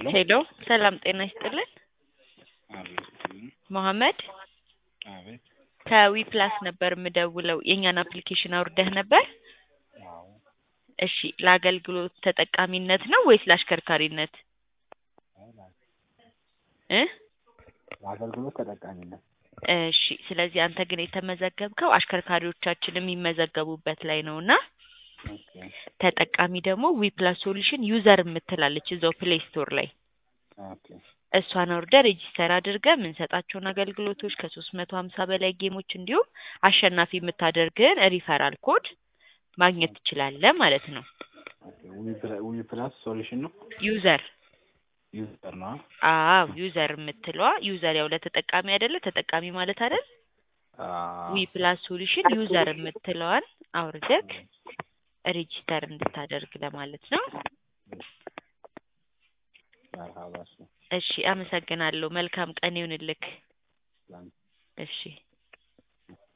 ሄሎ ሰላም ጤና ይስጥልን። አቤት መሐመድ አቤት ከዊ ፕላስ ነበር የምደውለው። የእኛን አፕሊኬሽን አውርደህ ነበር? አዎ እሺ ለአገልግሎት ተጠቃሚነት ነው ወይስ ለአሽከርካሪነት እ ለአገልግሎት ተጠቃሚነት እሺ ስለዚህ አንተ ግን የተመዘገብከው አሽከርካሪዎቻችን የሚመዘገቡበት ላይ ነው እና ኦኬ ተጠቃሚ ደግሞ ዊ ፕላስ ሶሉሽን ዩዘር የምትላለች እዛው ፕሌይ ስቶር ላይ ኦኬ እሷን አውርደህ ሬጂስተር አድርገህ የምንሰጣቸውን አገልግሎቶች ከሶስት መቶ ሀምሳ በላይ ጌሞች እንዲሁም አሸናፊ የምታደርግህን ሪፈራል ኮድ ማግኘት ትችላለህ ማለት ነው። ኦኬ ዊ ፕላ- ዊ ፕላስ ሶሉሽን ነው ዩዘር ዩዘር ነው አዎ ዩዘር የምትለዋ ዩዘር ያው ለተጠቃሚ አይደለ ተጠቃሚ ማለት አይደል አዎ ዊ ፕላስ ሶሉሽን ዩዘር የምትለዋን አውርደህ ሬጂስተር እንድታደርግ ለማለት ነው። መርሃባ እሱ እሺ አመሰግናለሁ። መልካም ቀን ይሁንልክ። ላንተ እሺ